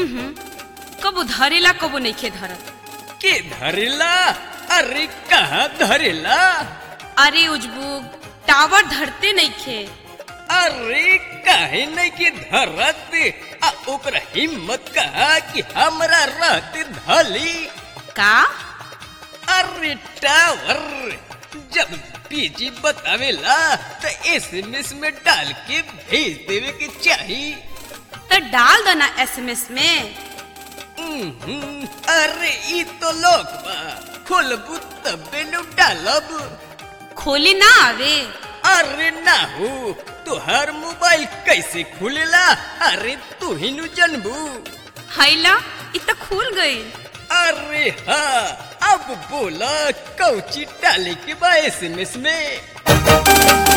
हम्म कबो धरेला कबो नइखे धरत के धरेला अरे कहाँ धरेला अरे उजबुग टावर धरते नइखे अरे काहे नहीं के धरत आ ओकरा हिम्मत कहा कि हमरा रहत धली का अरे टावर जब पीजी बतावेला तो एसएमएस में डाल के भेज देवे के चाहिए तो डाल दो ना एसएमएस में हम्म, अरे ई तो लोग बा खोलबू तबे नु डालब खोले ना आवे अरे ना हो तुहार मोबाइल कैसे खुलेला अरे तू ही नु जनबू हैला इ तो खुल गई अरे हाँ अब बोला कौची डाले के बा एसएमएस में